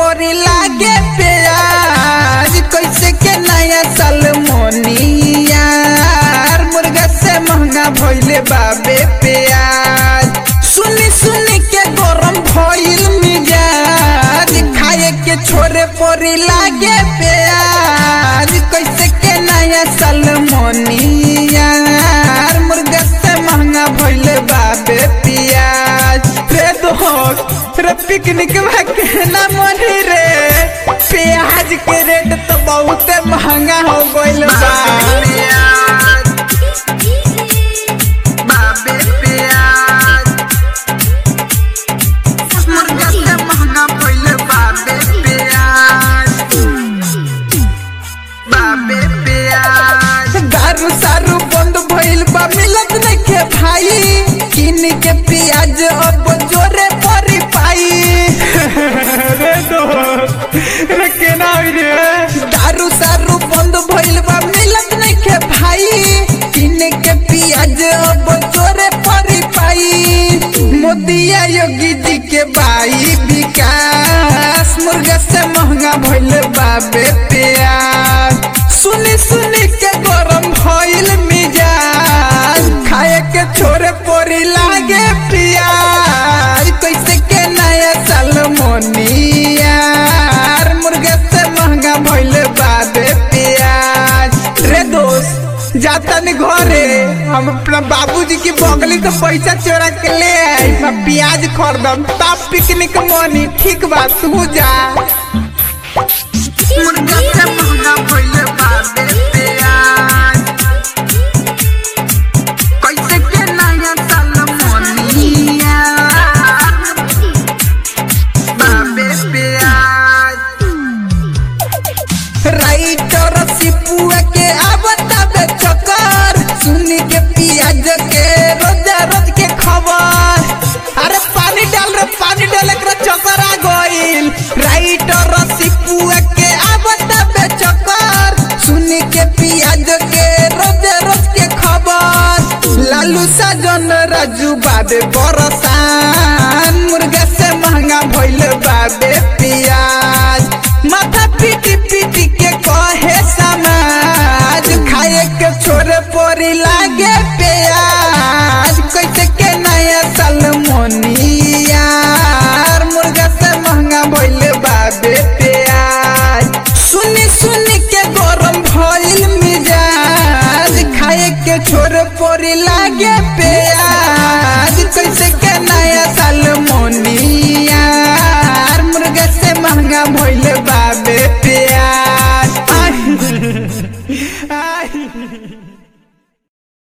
पोरी लागे प्याज कैसे के नया सलमोनिया मुर्गा से महंगा भइले बाबे प्याज सुनी सुनी के गरम भइल मिजाज खाए के छोरे पोरी लागे प्याज कैसे के नया सलमोनिया मुर्गा से महंगा भइले बाबे प्याज रे दोस्त रे पिकनिक में कहना मनी रे प्याज के रेट तो बहुत महंगा हो गइल बा बाबे प्याज मुर्गा से महंगा भइल बाबे प्याज बाबे प्याज दारू सारू बंद भइल बा मिलत नइखे भाई किन के प्याज अब जोरे परी पाई रे दो रे केना होई रे दारू सारू बंद भइल बा मिलत नइखे भाई किन के प्याज अब जोरे परी पाई मोदिया योगी जी के भाई विकास मुर्गा से महंगा भइल बाबे प्याज सुनी सुनी के गरम भइल मिजाज खाए के छोरे पोरी लागे प्याज कैसे के नया सलमोनिया मुर्गा से महंगा भइल बाबे प्याज रे दोस्त जाता नहीं घरे हम अपना बाबूजी की बगली से पैसा चोरा के ले आई मैं प्याज खरीदम तब पिकनिक मनी ठीक बा तू जा मुर्गा से महंगा भइल बाबे प्याज कैसे के नया सलमोनिया बाबे प्याज राइटर सिपुआ के आवता बे चक्कर सुनी के पियाज के रोजा रोज के खबर अरे पानी डाल रे पानी डाल एकरा चक्कर आ गइल राइटर सिपुआ के आवता बे चक्कर सुनी के पियाज के रोज रोज के खबर लालू साजन राजू बाबे बरसान मुर्गा से महंगा भइल बाबे प्याज माथा पीटी पीटी के कहे समाज खाए के छोरे पोरी लागे प्याज कैसे के नया सलमोनिया मुर्गा से महंगा भइल बाबे प्याज सुनी सुनी के गरम भइल मिजाज खाए के छोरे पोरी लागे प्याज कैसे के नया सलमोनिया मुर्गा से महंगा भइल बाबे